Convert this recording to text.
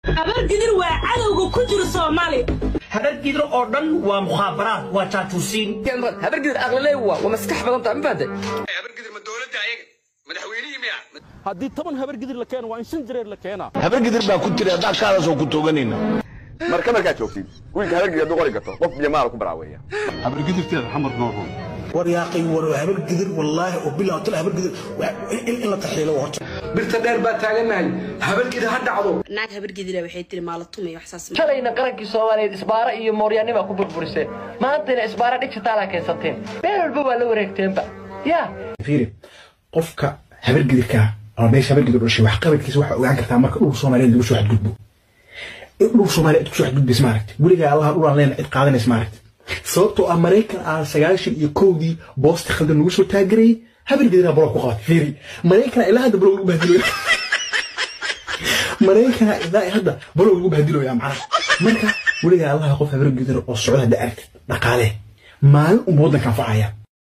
habargidir waa cadowga ku jira soomaali habargidir oo dhan waa mukhaabaraad waa jaatuusiin habargidir aqlilee waa waa maskax badan tahay ma fahanteen habargidir ma dowladda ayaga madaxweynihii miya haddii toban habargidir la keeno waa in shan jireer la keenaa habargidir baa ku tiri haddaa kaadaasoo ku tooganayna marka markaad joogtid wiilka habargidir hadduu qori gato qof biyo maal ku baraaweeya habargidirteeda xamar noo run war yaaqay war habargidir wallaahi oo bilaa tal habargidir in la taxiilo horta birta dheer baa taaganahay habargidir ha dhacdo naag habargidira waxay tiri maalatumay waxsaas shalayna qarankii soomaaliyeed isbaara iyo mooryaannibaa ku burburiseen maantayna isbaara dhijitaala keensateen meel walba waa la wareegteenba yaa fiiri qofka habargidirka ama meesha habargidir dhashay wax qabadkiisa waxaa ogaan kartaa marka dhul soomaaliyeed lagu soo xadgudbo in dhul soomaaliyeed ku soo xadgudbays maaragti weligaa allaha dhulaan leena cid qaadanays maaragti sababtoo ah maraykan aan sagaashan iyo kowdii boosti khaldan lagu soo taagarayay habargidirna bolog ku qabatay fiiri maraykana ilaa hadda bolog lagu bahdiloya maraykana ilaa hadda bolog lagu bahdiloya macnaha marka weligaa allaha qof habargidir oo socda hadda aragtid dhaqaale maalin unba waddanka anfacaya